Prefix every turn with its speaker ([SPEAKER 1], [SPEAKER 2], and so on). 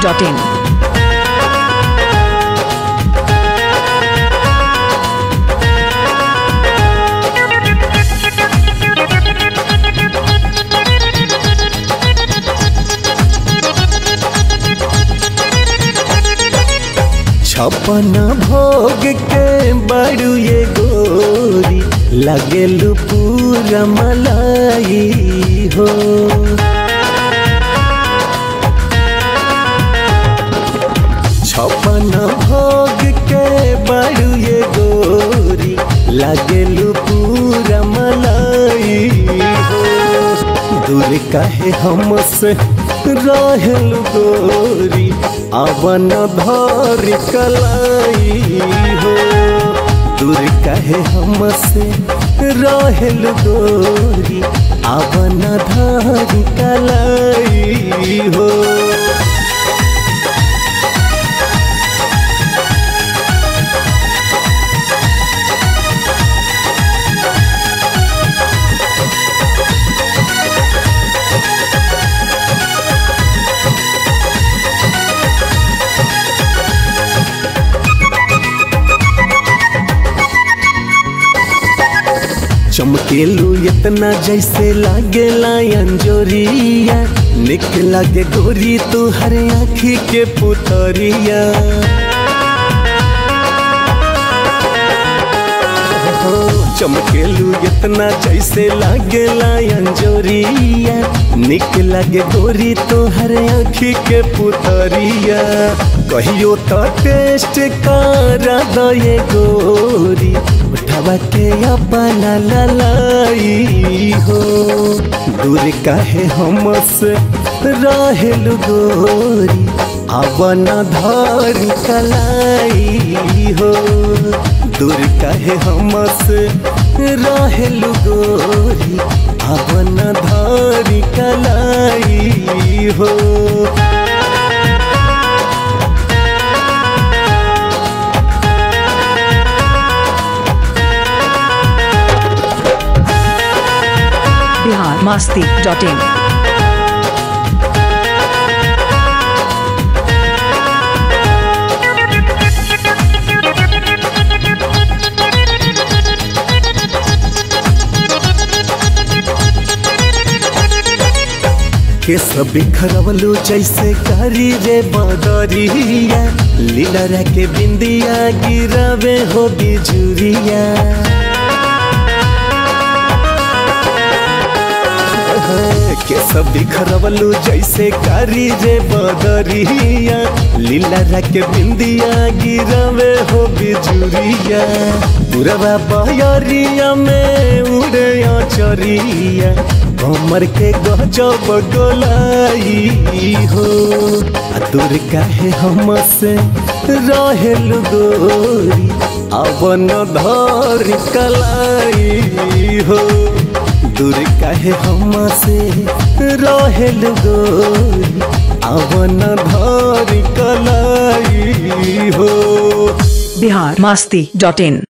[SPEAKER 1] masti.in.
[SPEAKER 2] छपन भोग के बड़ू ये गोरी लगेलू पूरा मलाई हो छपन भोग के बड़ू ये गोरी लगेलू पूरा मलाई हो दूर काहे हमसे रहल गोरी अवन धर कलाई हो दूर काहे हमसे रहल गोरी अवन धर कलाई हो चमकेलू इतना जैसे लागे अंजोरिया निक लागे गोरी तू हर आँखी के पुतरिया हो, चमकेलू इतना जैसे लागे अंजोरिया निक लागे गोरी तो हर आँखी के पुतरिया कहियो तो टेस्ट करा दये गोरी उठावा के अपना ललाई हो दूर काहे हमसे रहेल गोरी अवन धर कलाई हो दूर काहे हमसे रहेल गोरी अवन धर कलाई हो
[SPEAKER 1] Bihar masti.in.
[SPEAKER 2] के सब बिखरवलू जैसे करी रे बदरिया लीला के बिंदिया गिरवे हो बिजुरिया के सब बिखरवलू जैसे करी रे बदरिया लीला के बिंदिया गिरवे हो बिजुरिया पुरवा बयरिया में उड़े चरिया कमर के गजब गोलाई हो आ दूर काहे हमसे रहेल गोरी अवन धर कलाई हो दूर काहे हमसे रहेल गोरी अवन धर कलाई हो
[SPEAKER 1] Bihar masti.in.